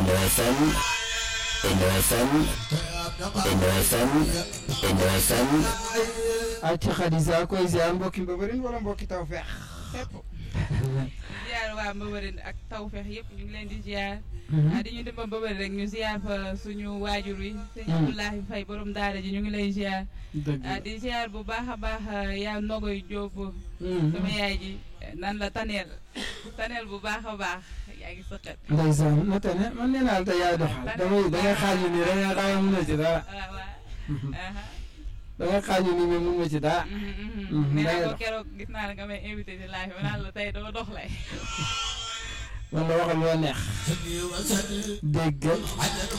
Benno FM Benno FM Benno FM Benno FM ay ci Xadisa koy ziar mbokki Mbëbërin wala mbokki Tawfeex fépp ziar waa Mbëbërin ak Tawfeex yëpp ñu ngi leen di ziar ah di ñu dem ba Mbëbërin rek ñu ziar fa suñu waajur wi sëñ Abdoulahi Faye borom daara ji ñu ngi lay ziar dëgg ah di ziar bu baax a baax yaa Nogoy Jóob sama yaay ji nan la taneel taneel bu baax a baax yaa ngi sëqat ndeysaan na tane man nee naa la te yaay doxal damay da ngay xaaju nii da ngay xaaju mun na ci dara waaw waaw da ngay xaaju nii mais mun ma ci dara nee naa ko keroog gis naa la nga may invité ci live ma naan la tey dama dox lay man la waxal loo neex déggal